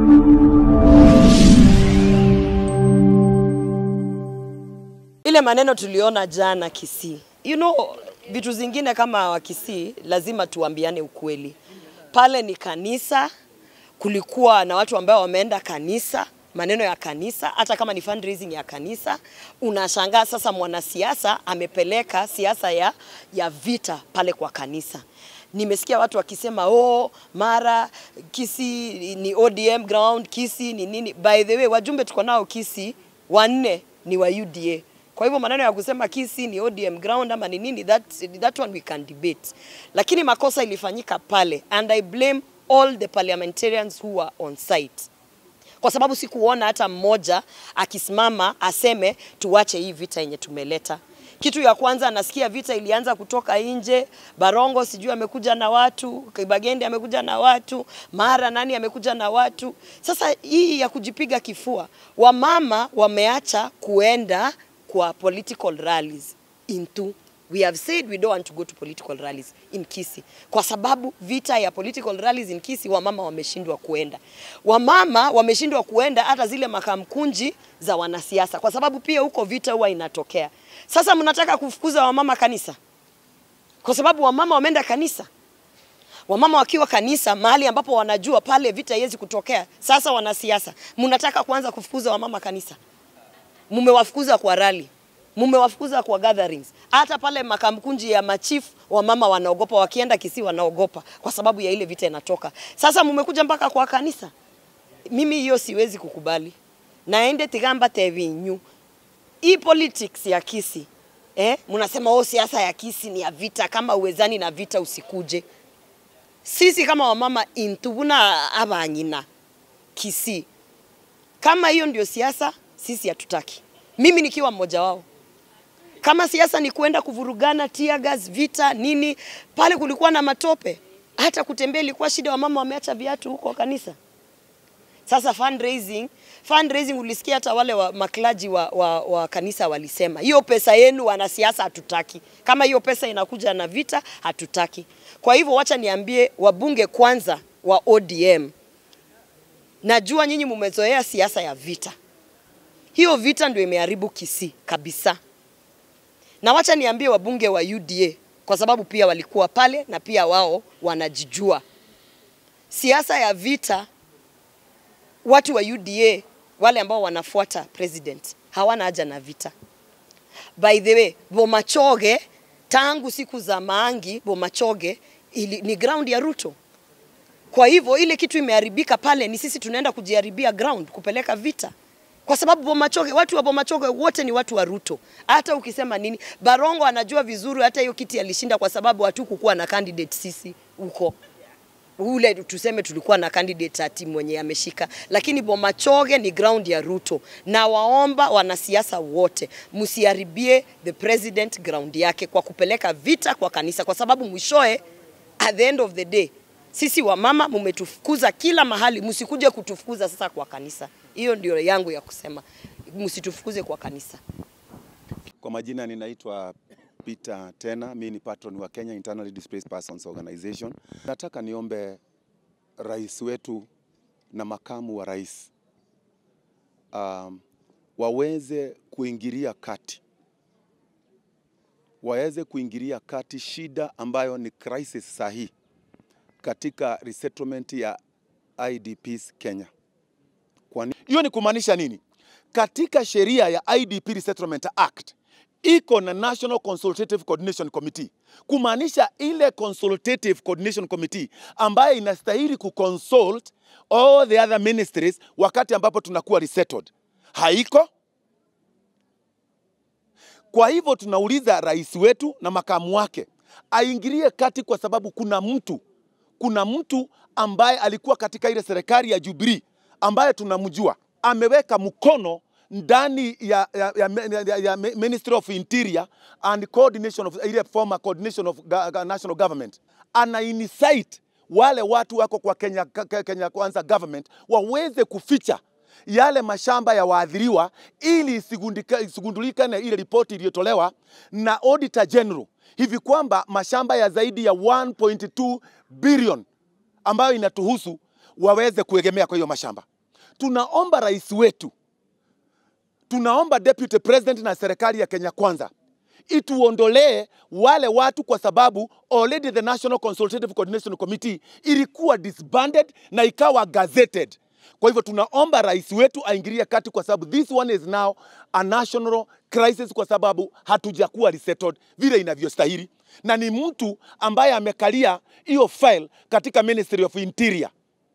Ile maneno tuliona jana Kisii, you know, vitu zingine kama wa Kisii lazima tuambiane ukweli. Pale ni kanisa, kulikuwa na watu ambao wameenda kanisa, maneno ya kanisa, hata kama ni fundraising ya kanisa. Unashangaa sasa mwanasiasa amepeleka siasa ya, ya vita pale kwa kanisa. Nimesikia watu wakisema oh, mara Kisii ni ODM ground, Kisii ni nini. By the way, wajumbe tuko nao Kisii wanne ni wa UDA. Kwa hivyo maneno ya kusema Kisii ni ODM ground ama ni nini, that, that one we can debate, lakini makosa ilifanyika pale and I blame all the parliamentarians who were on site kwa sababu sikuona hata mmoja akisimama aseme tuache hii vita yenye tumeleta. Kitu ya kwanza nasikia vita ilianza kutoka nje. Barongo sijui amekuja na watu, Kibagende amekuja na watu, Mara nani amekuja na watu. Sasa hii ya kujipiga kifua, wamama wameacha kuenda kwa political rallies into we have said we don't want to go to political rallies in Kisii kwa sababu vita ya political rallies in Kisii wamama wameshindwa kuenda. Wamama wameshindwa kuenda hata zile makamkunji za wanasiasa, kwa sababu pia huko vita huwa inatokea. Sasa mnataka kufukuza wamama kanisa kwa sababu wamama wameenda kanisa. Wamama wakiwa kanisa, mahali ambapo wanajua pale vita haiwezi kutokea. Sasa wanasiasa, mnataka kuanza kufukuza wamama kanisa, mmewafukuza kwa rally mumewafukuza kwa gatherings. Hata pale makamkunji ya machifu wamama wanaogopa, wakienda Kisii wanaogopa kwa sababu ya ile vita inatoka. Sasa mumekuja mpaka kwa kanisa. Mimi hiyo siwezi kukubali. Naende tigamba tevinyu hii politics ya Kisii eh, mnasema oh, siasa ya Kisii ni ya vita. Kama uwezani na vita usikuje. Sisi kama wamama intubuna abanyina Kisii, kama hiyo ndio siasa, sisi hatutaki. Mimi nikiwa mmoja wao kama siasa ni kuenda kuvurugana, tear gas, vita nini, pale kulikuwa na matope, hata kutembea ilikuwa shida, wamama wameacha viatu huko kanisa. Sasa fundraising, fundraising ulisikia hata wale wa maklaji wa, wa, wa kanisa walisema hiyo pesa yenu wanasiasa hatutaki. Kama hiyo pesa inakuja na vita hatutaki. Kwa hivyo wacha niambie wabunge kwanza wa ODM, najua nyinyi mumezoea siasa ya vita. Hiyo vita ndio imeharibu Kisii kabisa na wacha niambie wabunge wa UDA kwa sababu pia walikuwa pale na pia wao wanajijua siasa ya vita. Watu wa UDA wale ambao wanafuata president hawana haja na vita. By the way, Bomachoge tangu siku za Maangi, Bomachoge ili, ni ground ya Ruto. Kwa hivyo ile kitu imeharibika pale, ni sisi tunaenda kujiharibia ground kupeleka vita kwa sababu Bomachoge, watu wa Bomachoge wote ni watu wa Ruto. Hata ukisema nini, Barongo anajua vizuri, hata hiyo kiti alishinda kwa sababu hatukukuwa na candidate sisi huko ule tuseme tulikuwa na candidate ati mwenye ameshika, lakini Bomachoge ni ground ya Ruto, na waomba wanasiasa wote msiharibie the president ground yake kwa kupeleka vita kwa kanisa, kwa sababu mwishoe, at the end of the day, sisi wamama mumetufukuza kila mahali, msikuje kutufukuza sasa kwa kanisa. Hiyo ndio yangu ya kusema, msitufukuze kwa kanisa. Kwa majina ninaitwa Peter Tena, mimi ni patron wa Kenya Internally Displaced Persons Organization. Nataka niombe rais wetu na makamu wa rais um, waweze kuingilia kati, waweze kuingilia kati shida ambayo ni crisis sahihi katika resettlement ya IDPs Kenya. Hiyo ni kumaanisha nini? Katika sheria ya IDP Resettlement Act iko na National Consultative Coordination Committee, kumaanisha ile Consultative Coordination Committee ambayo inastahili kuconsult all the other ministries wakati ambapo tunakuwa resettled, haiko. Kwa hivyo tunauliza rais wetu na makamu wake aingilie kati, kwa sababu kuna mtu kuna mtu ambaye alikuwa katika ile serikali ya Jubilee ambaye tunamjua ameweka mkono ndani ya, ya, ya, ya, ya Ministry of Interior and coordination of ile former coordination of national government, ana incite wale watu wako kwa Kenya, Kenya Kwanza government waweze kuficha yale mashamba ya waadhiriwa ili isigundulikane ile ripoti iliyotolewa na Auditor General hivi kwamba mashamba ya zaidi ya 1.2 billion ambayo inatuhusu waweze kuegemea kwa hiyo mashamba. tunaomba rais wetu, tunaomba deputy president na serikali ya Kenya Kwanza ituondolee wale watu, kwa sababu already the National Consultative Coordination Committee ilikuwa disbanded na ikawa gazetted. Kwa hivyo tunaomba rais wetu aingilie kati, kwa sababu this one is now a national crisis, kwa sababu hatujakuwa resettled vile inavyostahili, na ni mtu ambaye amekalia hiyo file katika Ministry of Interior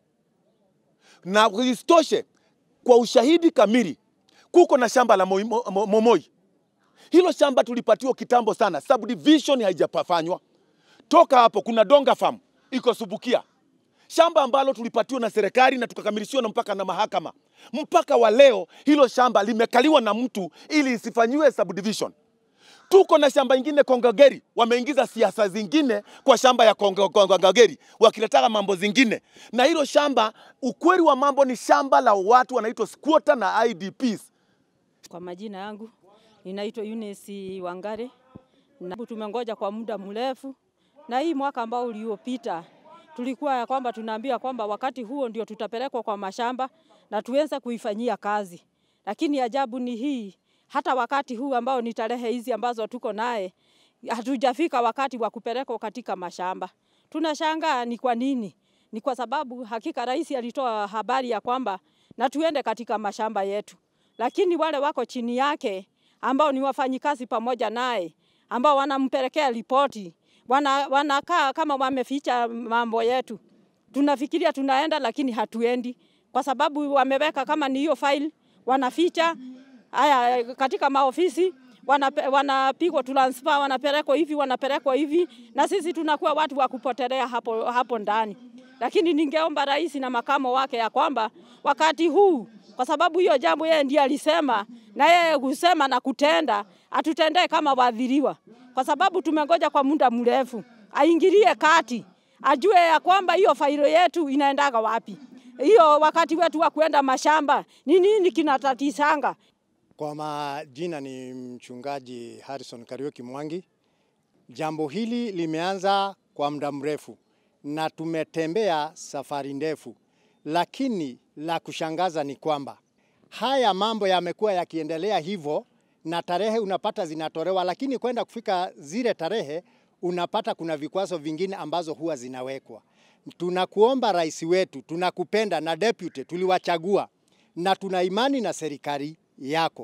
na isitoshe, kwa ushahidi kamili, kuko na shamba la Moi- Mo- Mo- Momoi. Hilo shamba tulipatiwa kitambo sana, subdivision haijafanywa. Toka hapo kuna Donga Farm iko Subukia, shamba ambalo tulipatiwa na serikali na tukakamilishiwa na mpaka na mahakama. Mpaka wa leo hilo shamba limekaliwa na mtu ili isifanyiwe subdivision. Tuko na shamba ingine Kongogeri, wameingiza siasa zingine kwa shamba ya Kongo- Kongogeri wakiletaka mambo zingine, na hilo shamba, ukweli wa mambo ni shamba la watu wanaitwa squatter na IDPs. Kwa majina yangu ninaitwa Eunice Wangare na tumengoja kwa muda mrefu, na hii mwaka ambao uliopita tulikuwa ya kwamba tunaambia kwamba wakati huo ndio tutapelekwa kwa mashamba na tuweze kuifanyia kazi, lakini ajabu ni hii, hata wakati huu ambao ni tarehe hizi ambazo tuko naye hatujafika wakati wa kupelekwa katika mashamba. Tunashangaa ni kwa nini? Ni kwa sababu hakika rais alitoa habari ya kwamba na tuende katika mashamba yetu, lakini wale wako chini yake ambao ni wafanyikazi pamoja naye ambao wanampelekea ripoti wana, wanakaa kama wameficha mambo yetu. Tunafikiria tunaenda, lakini hatuendi kwa sababu wameweka kama ni hiyo file wanaficha haya katika maofisi wanape- wanapigwa transfer, wanapelekwa hivi, wanapelekwa hivi, na sisi tunakuwa watu wa kupotelea hapo, hapo ndani. Lakini ningeomba rais na makamo wake ya kwamba wakati huu, kwa sababu hiyo jambo yeye ndiye alisema, na yeye kusema na kutenda, atutendee kama waadhiriwa, kwa sababu tumengoja kwa muda mrefu. Aingilie kati, ajue ya kwamba hiyo failo yetu inaendaga wapi. Hiyo wakati wetu wa kuenda mashamba ni nini kinatatisanga Kwa majina ni mchungaji Harrison Kariuki Mwangi. Jambo hili limeanza kwa muda mrefu na tumetembea safari ndefu, lakini la kushangaza ni kwamba haya mambo yamekuwa yakiendelea hivyo, na tarehe unapata zinatolewa, lakini kwenda kufika zile tarehe unapata kuna vikwazo vingine ambazo huwa zinawekwa. Tunakuomba rais wetu, tunakupenda na deputy tuliwachagua, na tuna imani na serikali yako.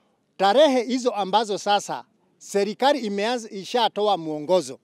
Tarehe hizo ambazo sasa serikali imeanza ishatoa mwongozo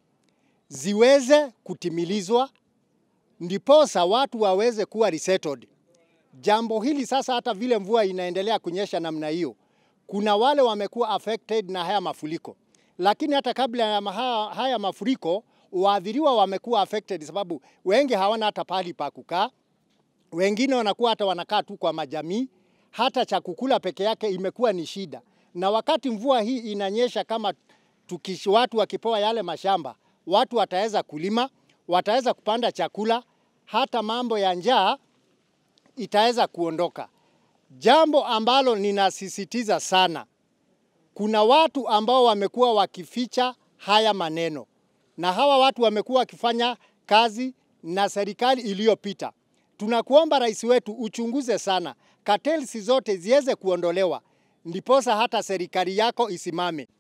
ziweze kutimilizwa, ndiposa watu waweze kuwa resettled. Jambo hili sasa, hata vile mvua inaendelea kunyesha namna hiyo, kuna wale wamekuwa affected na haya mafuriko, lakini hata kabla ya maha- haya mafuriko waathiriwa wamekuwa affected, sababu wengi hawana hata pahali pa kukaa, wengine wanakuwa hata wanakaa tu kwa majamii, hata cha kukula peke yake imekuwa ni shida. Na wakati mvua hii inanyesha, kama tukish, watu wakipewa yale mashamba, watu wataweza kulima, wataweza kupanda chakula, hata mambo ya njaa itaweza kuondoka. Jambo ambalo ninasisitiza sana, kuna watu ambao wamekuwa wakificha haya maneno, na hawa watu wamekuwa wakifanya kazi na serikali iliyopita. Tunakuomba rais wetu uchunguze sana, cartels zote ziweze kuondolewa, ndiposa hata serikali yako isimame.